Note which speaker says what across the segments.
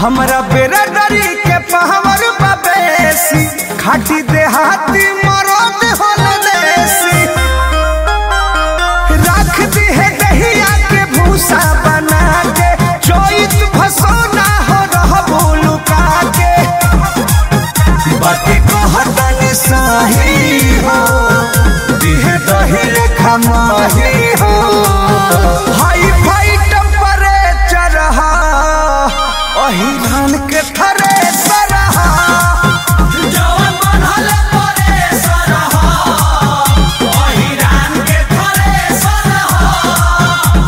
Speaker 1: हमरा बेरा डरी के पहावर बेसी खाटी देहाती मरद होल देसी रख दी है दहिया के भूसा बना के चोइत फसोना हो रह लुका के बाकी कहतन सही हो दिह दही रेखा माही हो हाई फाई टेम्परेचर हा ओही धान के थरे सरहा जवन बनल परे सरहा ओही धान के थरे सरहा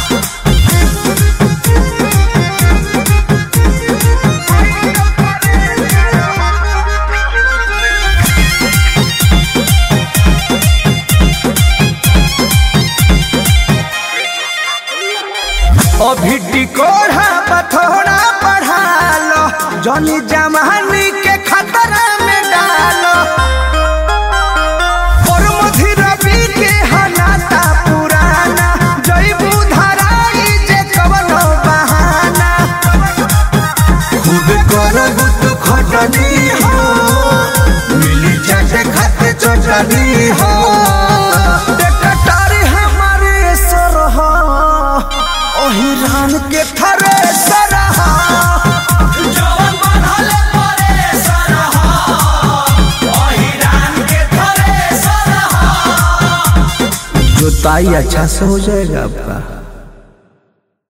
Speaker 1: अभी टिकोड़ा बथोड़ा बढ़ा लो जनी जमानी के खतरा में डालो और मधी रवि के हनाता पुराना जईबू धराई जे कवनो बहाना खूब करबू तू खटनी हो मिली चाटे खाते चटनी हो टेकटारी हमारे सरहा ओही रान के थरे सरहा जवन बनल परे सरहा ओही रान के थरे सरहा
Speaker 2: जोताई अच्छा से हो जाएगा आपका